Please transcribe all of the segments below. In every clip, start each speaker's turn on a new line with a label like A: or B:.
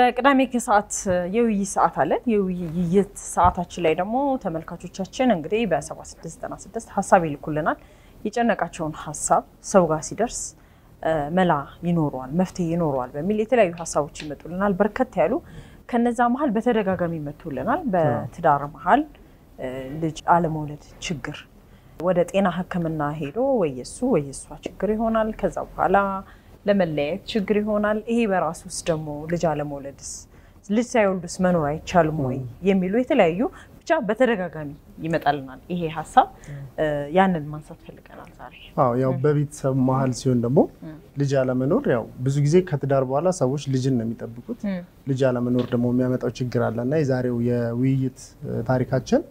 A: በቅዳሜ ከሰዓት የውይይት ሰዓት አለን። የውይይት ሰዓታችን ላይ ደግሞ ተመልካቾቻችን እንግዲህ በ7696 ሀሳብ ይልኩልናል። የጨነቃቸውን ሀሳብ ሰው ጋር ሲደርስ መላ ይኖረዋል፣ መፍትሄ ይኖረዋል በሚል የተለያዩ ሀሳቦች ይመጡልናል። በርከት ያሉ ከነዛ መሀል በተደጋጋሚ ይመጡልናል። በትዳር መሀል ልጅ አለመውለድ ችግር ወደ ጤና ሕክምና ሄዶ ወይ የሱ ወይ የሷ ችግር ይሆናል። ከዛ በኋላ ለመለያየት ችግር ይሆናል። ይሄ በራሱ ውስጥ ደግሞ ልጅ አለመውለድስ ልጅ ሳይወልዱስ መኖር አይቻልም ወይ የሚሉ የተለያዩ ብቻ በተደጋጋሚ ይመጣልናል ይሄ ሀሳብ። ያንን ማንሳት ፈልገናል ዛሬ።
B: አዎ ያው በቤተሰብ መሀል ሲሆን ደግሞ ልጅ አለመኖር ያው ብዙ ጊዜ ከትዳር በኋላ ሰዎች ልጅን ነው የሚጠብቁት። ልጅ አለመኖር ደግሞ የሚያመጣው ችግር አለ እና የዛሬው የውይይት ታሪካችን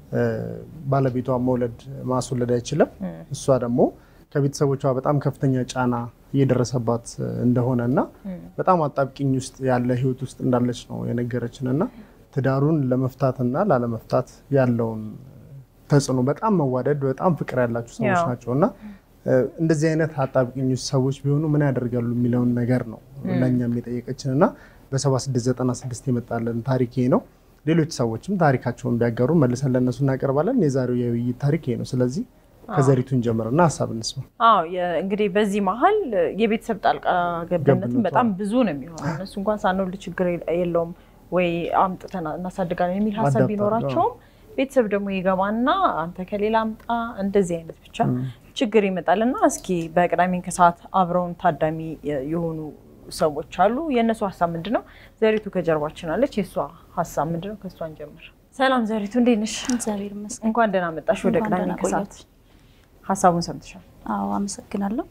B: ባለቤቷ መውለድ ማስወለድ አይችልም፣ እሷ ደግሞ ከቤተሰቦቿ በጣም ከፍተኛ ጫና እየደረሰባት እንደሆነ እና በጣም አጣብቂኝ ውስጥ ያለ ህይወት ውስጥ እንዳለች ነው የነገረችን እና ትዳሩን ለመፍታትና ላለመፍታት ያለውን ተጽዕኖ በጣም መዋደድ በጣም ፍቅር ያላቸው ሰዎች ናቸው እና እንደዚህ አይነት አጣብቂኝ ውስጥ ሰዎች ቢሆኑ ምን ያደርጋሉ የሚለውን ነገር ነው ለእኛም የጠየቀችን እና በ7696 የመጣለን ታሪክ ይሄ ነው። ሌሎች ሰዎችም ታሪካቸውን ቢያጋሩ መልሰን ለእነሱ እናቀርባለን። የዛሬው የውይይት ታሪክ ይሄ ነው። ስለዚህ ከዘሪቱን ጀምርና ሀሳብ እንስማ።
A: አዎ እንግዲህ በዚህ መሀል የቤተሰብ ጣልቃ ገብነትም በጣም ብዙ ነው የሚሆነው። እነሱ እንኳን ሳንወልድ ችግር የለውም ወይ አምጥተን እናሳድጋለን የሚል ሀሳብ ቢኖራቸውም ቤተሰብ ደግሞ ይገባና አንተ ከሌላ አምጣ እንደዚህ አይነት ብቻ ችግር ይመጣልና እስኪ በቅዳሜን ከሰዓት አብረውን ታዳሚ የሆኑ ሰዎች አሉ። የእነሱ ሀሳብ ምንድን ነው? ዘሪቱ ከጀርባችን አለች። የእሷ ሀሳብ ምንድን ነው? ከእሷ እንጀምር። ሰላም ዘሪቱ፣ እንዴት ነሽ?
C: እግዚአብሔር ይመስገን።
A: እንኳን ደህና መጣሽ ወደ
C: እንኳን
A: ቅዳሜ
C: ደህና
A: ከሰዓት።
C: ቆያችሁ።
A: ሀሳቡን ሰምተሻል?
C: አዎ አመሰግናለሁ።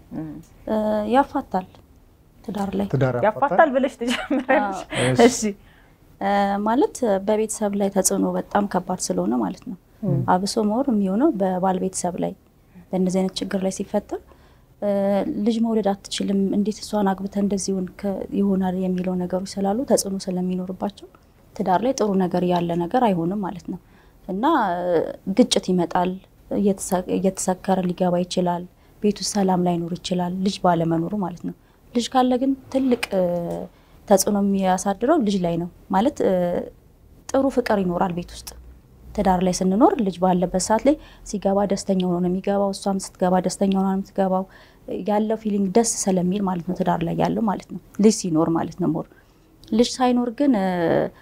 C: ያፋታል ትዳር ላይ
B: ትዳር
A: ያፋታል ብለሽ ትጀምራለሽ? እሺ
C: እ ማለት በቤተሰብ ላይ ተጽዕኖ በጣም ከባድ ስለሆነ ማለት ነው። አብሶ መወር የሚሆነው በባል ቤተሰብ ላይ በእነዚህ አይነት ችግር ላይ ሲፈጠር እ ልጅ መውለድ አትችልም፣ እንዴት እሷን አግብተ እንደዚህ ይሆን- ይሆናል የሚለው ነገሮች ስላሉ ተጽዕኖ ስለሚኖርባቸው ትዳር ላይ ጥሩ ነገር ያለ ነገር አይሆንም ማለት ነው እና እ ግጭት ይመጣል። እየተሰ- እየተሰከረ ሊገባ ይችላል። ቤት ውስጥ ሰላም ላይኖር ይችላል፣ ልጅ ባለመኖሩ ማለት ነው። ልጅ ካለ ግን ትልቅ እ ተጽዕኖ የሚያሳድረው ልጅ ላይ ነው ማለት እ ጥሩ ፍቅር ይኖራል ቤት ውስጥ ትዳር ላይ ስንኖር ልጅ ባለበት ሰዓት ላይ ሲገባ ደስተኛ ሆኖ ነው የሚገባው። እሷም ስትገባ ደስተኛ ሆና ነው የምትገባው። ያለው ፊሊንግ ደስ ስለሚል ማለት ነው ትዳር ላይ ያለው ማለት ነው ልጅ ሲኖር ማለት ነው። ሞር ልጅ ሳይኖር ግን እ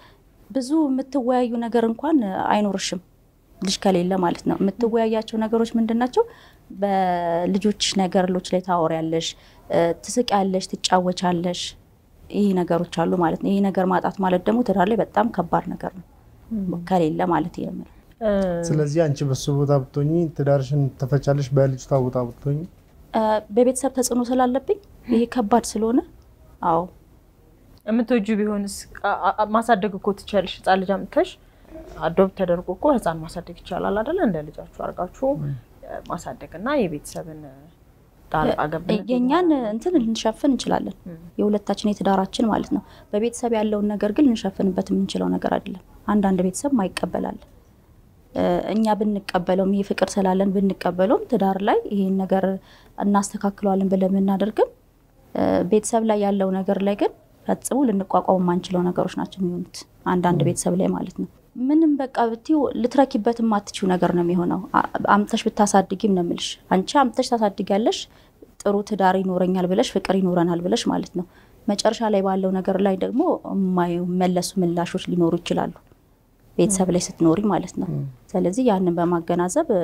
C: ብዙ የምትወያዩ ነገር እንኳን አይኖርሽም ልጅ ከሌለ ማለት ነው። የምትወያያቸው ነገሮች ምንድን ናቸው? በልጆች ነገሮች ላይ ታወሪያለሽ፣ እ ትስቂያለሽ፣ ትጫወቻለሽ። ይህ ነገሮች አሉ ማለት ነው። ይህ ነገር ማጣት ማለት ደግሞ ትዳር ላይ በጣም ከባድ ነገር ነው ከሌለ ማለት ነው።
B: ስለዚህ አንቺ በሱ ቦታ ብትሆኚ ትዳርሽን ተፈቻለሽ፣ በልጅቷ ቦታ ብትሆኚ
C: እ በቤተሰብ ተጽዕኖ ስላለብኝ ይሄ ከባድ ስለሆነ አዎ
A: የምትወጁ ቢሆንስ አ- አ- ማሳደግ እኮ ትችያለሽ። ህፃን ልጅ አምጥተሽ አዶፕት ተደርጎ እኮ ህፃን ማሳደግ ይቻላል አይደለ? እንደ ልጃችሁ አድርጋችሁ ማሳደግ እና የቤተሰብን ጣልቃ ገብነት
C: የእኛን እንትን ልንሸፍን እንችላለን፣ የሁለታችን የትዳራችን ማለት ነው። በቤተሰብ ያለውን ነገር ግን ልንሸፍንበት የምንችለው ነገር አይደለም። አንዳንድ ቤተሰብ ማይቀበላል። እ እኛ ብንቀበለውም ይህ ፍቅር ስላለን ብንቀበለውም ትዳር ላይ ይሄን ነገር እናስተካክለዋለን ብለን ብናደርግም እ ቤተሰብ ላይ ያለው ነገር ላይ ግን ፈጽሞ ልንቋቋሙ የማንችለው ነገሮች ናቸው የሚሆኑት አንዳንድ ቤተሰብ ላይ ማለት ነው። ምንም በቃ ብትይው ልትረኪበት የማትችው ነገር ነው የሚሆነው። አ- አምጥተሽ ብታሳድጊም ነው የምልሽ። አንቺ አምጥተሽ ታሳድጊያለሽ ጥሩ ትዳር ይኖረኛል ብለሽ ፍቅር ይኖረናል ብለሽ ማለት ነው። መጨረሻ ላይ ባለው ነገር ላይ ደግሞ የማይመለሱ ምላሾች ሊኖሩ ይችላሉ ቤተሰብ ላይ ስትኖሪ ማለት ነው። ስለዚህ ያንን በማገናዘብ እ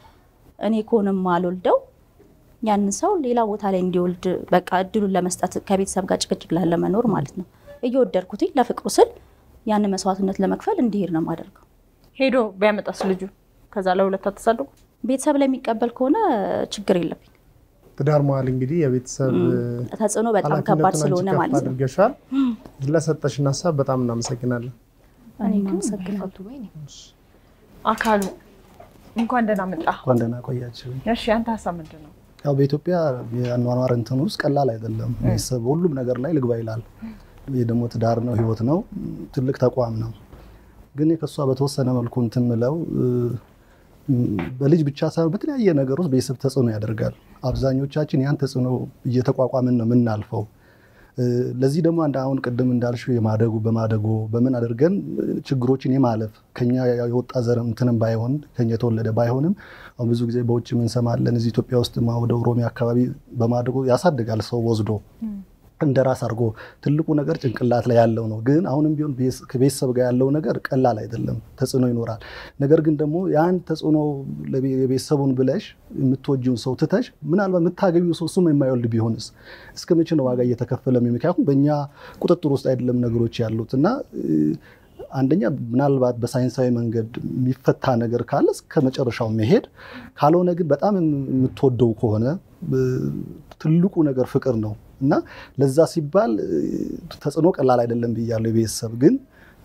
C: እኔ ከሆነም አልወልደው ያንን ሰው ሌላ ቦታ ላይ እንዲወልድ በቃ እድሉን ለመስጠት ከቤተሰብ ጋር ጭቅጭቅ ላለመኖር ማለት ነው። እየወደድኩትኝ ለፍቅሩ ስል ያንን መስዋዕትነት ለመክፈል እንዲሄድ ነው የማደርገው።
A: ሄዶ ቢያመጣስ ልጁ ከዛ ለሁለት አተሳደጉ
C: ቤተሰብ ላይ የሚቀበል ከሆነ ችግር የለብኝ።
B: ትዳር መሀል እንግዲህ የቤተሰብ
C: ተጽዕኖ በጣም
B: ኃላፊነቱን
C: ከባድ
B: አንቺ
C: ስለሆነ
B: ከፍ
C: ማለት ነው።
B: አድርገሻል። ለሰጠሽን ሀሳብ በጣም እናመሰግናለን።
C: እኔም አመሰግናለሁ።
A: አካሉ እንኳን ደህና መጣ።
D: እንኳን ደህና ቆያችሁ።
A: እሺ አንተ ሀሳብ ምንድን ነው?
D: ያው በኢትዮጵያ የአኗኗር እንትን ውስጥ ቀላል አይደለም። ቤተሰብ ሁሉም ነገር ላይ ልግባ ይላል። ይህ ደግሞ ትዳር ነው፣ ህይወት ነው፣ ትልቅ ተቋም ነው። ግን ከእሷ በተወሰነ መልኩ እንትን ምለው እ፣ በልጅ ብቻ ሳይሆን በተለያየ ነገር ውስጥ ቤተሰብ ተጽዕኖ ያደርጋል። አብዛኞቻችን ያን ተጽዕኖ እየተቋቋምን ነው የምናልፈው። ለዚህ ደግሞ አንድ አሁን ቅድም እንዳልሽው የማደጉ በማደጎ በምን አድርገን ችግሮችን የማለፍ ከኛ የወጣ ዘር እንትንም ባይሆን ከኛ የተወለደ ባይሆንም አሁን ብዙ ጊዜ በውጭ እንሰማለን። እዚህ ኢትዮጵያ ውስጥ ወደ ኦሮሚያ አካባቢ በማደጎ ያሳድጋል ሰው ወስዶ እንደ ራስ አድርጎ ትልቁ ነገር ጭንቅላት ላይ ያለው ነው። ግን አሁንም ቢሆን ከቤተሰብ ጋር ያለው ነገር ቀላል አይደለም፣ ተጽዕኖ ይኖራል። ነገር ግን ደግሞ ያን ተጽዕኖ የቤተሰቡን ብለሽ የምትወጂውን ሰው ትተሽ ምናልባት የምታገቢው ሰው እሱም የማይወልድ ቢሆንስ እስከ መቼ ነው ዋጋ እየተከፈለ? ምክንያቱም በእኛ ቁጥጥር ውስጥ አይደለም ነገሮች ያሉት እና አንደኛ ምናልባት በሳይንሳዊ መንገድ የሚፈታ ነገር ካለ እስከ መጨረሻው መሄድ፣ ካልሆነ ግን በጣም የምትወደው ከሆነ ትልቁ ነገር ፍቅር ነው እና ለዛ ሲባል ተጽዕኖ ቀላል አይደለም ብያለሁ። የቤተሰብ ግን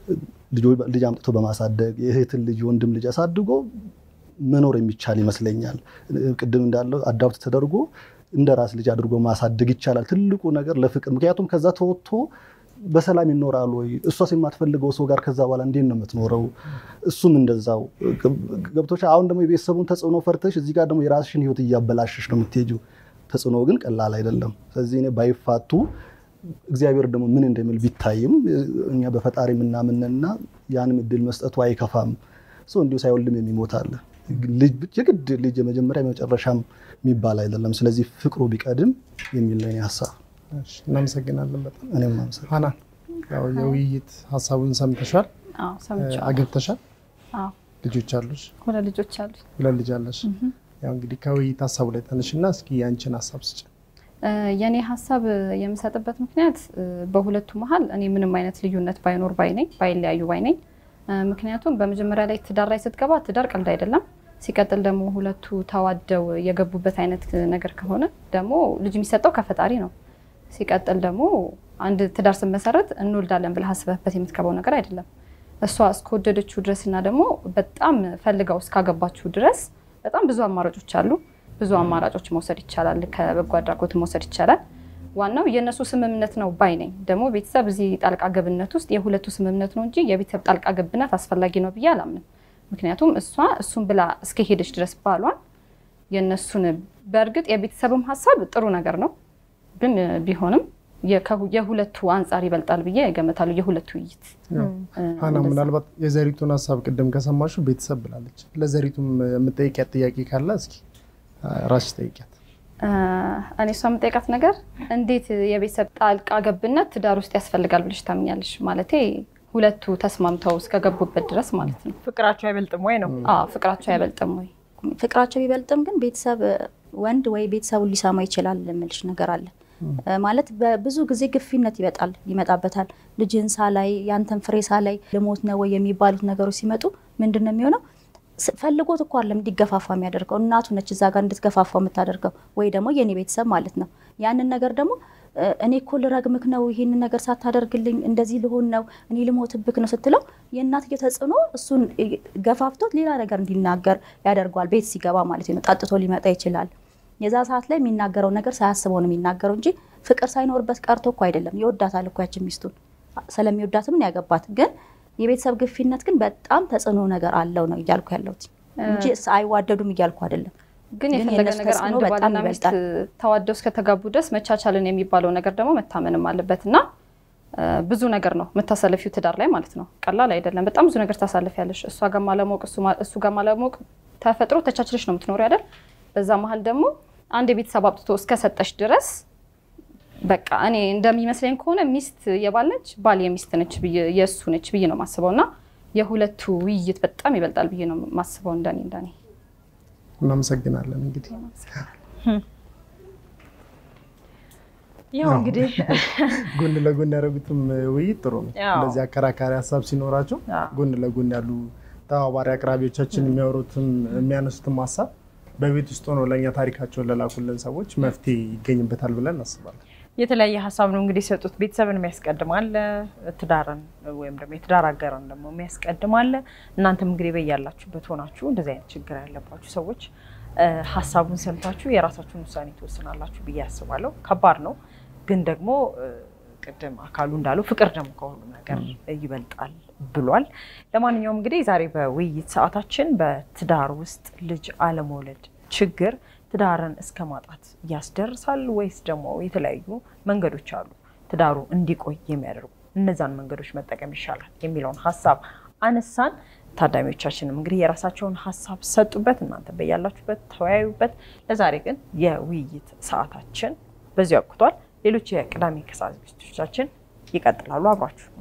D: ልጅ አምጥቶ በማሳደግ የእህትን ልጅ ወንድም ልጅ አሳድጎ መኖር የሚቻል ይመስለኛል። ቅድም እንዳለው አዳፕት ተደርጎ እንደ ራስ ልጅ አድርጎ ማሳደግ ይቻላል። ትልቁ ነገር ለፍቅር ምክንያቱም ከዛ ተወጥቶ በሰላም ይኖራል ወይ? እሷስ የማትፈልገው ሰው ጋር ከዛ በኋላ እንዴት ነው የምትኖረው? እሱም እንደዛው ገብቶች። አሁን ደግሞ የቤተሰቡን ተጽዕኖ ፈርተሽ እዚህ ጋር ደግሞ የራስሽን ሕይወት እያበላሸሽ ነው የምትሄጂው። ተጽዕኖ ግን ቀላል አይደለም። ስለዚህ እኔ ባይፋቱ እግዚአብሔር ደግሞ ምን እንደሚል ቢታይም እኛ በፈጣሪ የምናምንና ያንም እድል መስጠቱ አይከፋም። ሰው እንዲሁ ሳይወልድም የሚሞት አለ። የግድ ልጅ የመጀመሪያ የመጨረሻም የሚባል አይደለም። ስለዚህ ፍቅሩ ቢቀድም የሚል ነው የእኔ ሀሳብ።
B: እናመሰግናለን በጣም
D: እኔም አመሰግናለሁ።
B: ሀናን፣ ያው የውይይት ሀሳቡን ሰምተሻል፣
E: አዎ ሰምቻለሁ።
B: አግብተሻል፣
E: አዎ
B: ልጆች አሉሽ፣
E: ሁለት ልጆች አሉ።
B: ሁለት ልጅ አለሽ። ያው እንግዲህ ከውይይት ሀሳቡ ላይ ተነሽና እስኪ ያንቺን ሀሳብ ስጭ።
E: የእኔ ሀሳብ የምሰጥበት ምክንያት በሁለቱ መሀል እኔ ምንም አይነት ልዩነት ባይኖር ባይ ነኝ፣ ባይለያዩ ባይ ነኝ። ምክንያቱም በመጀመሪያ ላይ ትዳር ላይ ስትገባ ትዳር ቀልድ አይደለም። ሲቀጥል ደግሞ ሁለቱ ተዋደው የገቡበት አይነት ነገር ከሆነ ደግሞ ልጅ የሚሰጠው ከፈጣሪ ነው። ሲቀጥል ደግሞ አንድ ትዳር ስትመሰረት እንወልዳለን ብለህ አስበህበት የምትገባው ነገር አይደለም። እሷ እስከወደደችው ድረስ እና ደግሞ በጣም ፈልጋው እስካገባችሁ ድረስ በጣም ብዙ አማራጮች አሉ። ብዙ አማራጮች መውሰድ ይቻላል። ከበጎ አድራጎት መውሰድ ይቻላል። ዋናው የእነሱ ስምምነት ነው ባይ ነኝ። ደግሞ ቤተሰብ እዚህ ጣልቃ ገብነት ውስጥ የሁለቱ ስምምነት ነው እንጂ የቤተሰብ ጣልቃ ገብነት አስፈላጊ ነው ብዬ አላምንም። ምክንያቱም እሷ እሱን ብላ እስከሄደች ድረስ ባሏን የእነሱን በእርግጥ የቤተሰብም ሀሳብ ጥሩ ነገር ነው፣ ግን ቢሆንም የሁለቱ አንጻር ይበልጣል ብዬ እገምታለሁ። የሁለቱ ውይይት
B: ሀና፣ ምናልባት የዘሪቱን ሀሳብ ቅድም ከሰማሹ ቤተሰብ ብላለች። ለዘሪቱም የምጠይቂያት ጥያቄ ካለ እስኪ ራስሽ ጠይቂያት።
E: እኔ እሷ የምጠይቃት ነገር እንዴት የቤተሰብ ጣልቃ ገብነት ትዳር ውስጥ ያስፈልጋል ብለሽ ታምኛለሽ? ማለቴ ሁለቱ ተስማምተው እስከገቡበት ድረስ ማለት ነው።
A: ፍቅራቸው አይበልጥም ወይ ነው?
E: አዎ ፍቅራቸው አይበልጥም ወይ?
C: ፍቅራቸው ቢበልጥም ግን ቤተሰብ ወንድ ወይ ቤተሰቡን ሊሰማ ይችላል የምልሽ ነገር አለ ማለት በብዙ ጊዜ ግፊነት ይመጣል ይመጣበታል። ልጅን ሳላይ ያንተን ፍሬ ሳላይ ልሞት ነው ወይ የሚባሉት ነገሮች ሲመጡ ምንድን ነው የሚሆነው? ፈልጎት እኮ አለም እንዲገፋፋ የሚያደርገው እናቱ ነች እዛ ጋር እንድትገፋፋው የምታደርገው ወይ ደግሞ የኔ ቤተሰብ ማለት ነው። ያንን ነገር ደግሞ እኔ እኮ ልረግምክ ነው ይህንን ነገር ሳታደርግልኝ እንደዚህ ልሆን ነው እኔ ልሞትብክ ነው ስትለው የእናትየው ተጽዕኖ እሱን ገፋፍቶት ሌላ ነገር እንዲናገር ያደርገዋል። ቤት ሲገባ ማለት ነው። ጠጥቶ ሊመጣ ይችላል። የዛ ሰዓት ላይ የሚናገረው ነገር ሳያስበው ነው የሚናገረው እንጂ ፍቅር ሳይኖርበት ቀርቶ እኮ አይደለም። ይወዳታል እኮ ያችን ሚስቱን ስለሚወዳትም ነው ያገባት። ግን የቤተሰብ ግፊነት ግን በጣም ተጽዕኖ ነገር አለው ነው እያልኩ ያለሁት እንጂ አይዋደዱም እያልኩ አይደለም።
E: ግን የፈለገ ነገር አንድ ባልና ሚስት ተዋደው እስከተጋቡ ድረስ መቻቻልን የሚባለው ነገር ደግሞ መታመንም አለበት እና ብዙ ነገር ነው የምታሳልፊው ትዳር ላይ ማለት ነው። ቀላል አይደለም። በጣም ብዙ ነገር ታሳልፊያለሽ። እሷ ጋር ማለሞቅ፣ እሱ ጋር ማለሞቅ ተፈጥሮ ተቻችለሽ ነው የምትኖሪ አይደል? በዛ መሀል ደግሞ አንድ የቤተሰብ አብጥቶ እስከሰጠሽ ድረስ በቃ እኔ እንደሚመስለኝ ከሆነ ሚስት የባል ነች፣ ባል የሚስት ነች፣ የእሱ ነች ብዬ ነው የማስበው እና የሁለቱ ውይይት በጣም ይበልጣል ብዬ ነው የማስበው እንደኔ እንደኔ
B: እናመሰግናለን። እንግዲህ
A: ያው እንግዲህ
B: ጎን ለጎን ያደረጉትም ውይይት ጥሩ ነው። እንደዚህ አከራካሪ ሀሳብ ሲኖራቸው ጎን ለጎን ያሉ ተባባሪ አቅራቢዎቻችን የሚያወሩትም የሚያነሱትም ሀሳብ በቤት ውስጥ ሆነው ለእኛ ታሪካቸውን ለላኩልን ሰዎች መፍትሄ ይገኝበታል ብለን እናስባለን።
A: የተለያየ ሀሳብ ነው እንግዲህ የሰጡት። ቤተሰብን የሚያስቀድማለ፣ ትዳርን ወይም ደግሞ የትዳር አጋርን ደግሞ የሚያስቀድማለ። እናንተም እንግዲህ በያላችሁበት ሆናችሁ እንደዚህ አይነት ችግር ያለባችሁ ሰዎች ሀሳቡን ሰምታችሁ የራሳችሁን ውሳኔ ትወስናላችሁ ብዬ አስባለሁ። ከባድ ነው ግን ደግሞ ቅድም አካሉ እንዳለው ፍቅር ደግሞ ከሁሉም ነገር ይበልጣል ብሏል። ለማንኛውም እንግዲህ ዛሬ በውይይት ሰዓታችን በትዳር ውስጥ ልጅ አለመውለድ ችግር ትዳርን እስከ ማጣት ያስደርሳል ወይስ ደግሞ የተለያዩ መንገዶች አሉ? ትዳሩ እንዲቆይ የሚያደርጉ እነዛን መንገዶች መጠቀም ይሻላል የሚለውን ሀሳብ አነሳን። ታዳሚዎቻችንም እንግዲህ የራሳቸውን ሀሳብ ሰጡበት። እናንተ በያላችሁበት ተወያዩበት። ለዛሬ ግን የውይይት ሰዓታችን በዚሁ አብቅቷል። ሌሎች የቅዳሜ ከሰዓት ዝግጅቶቻችን ይቀጥላሉ። አብራችሁ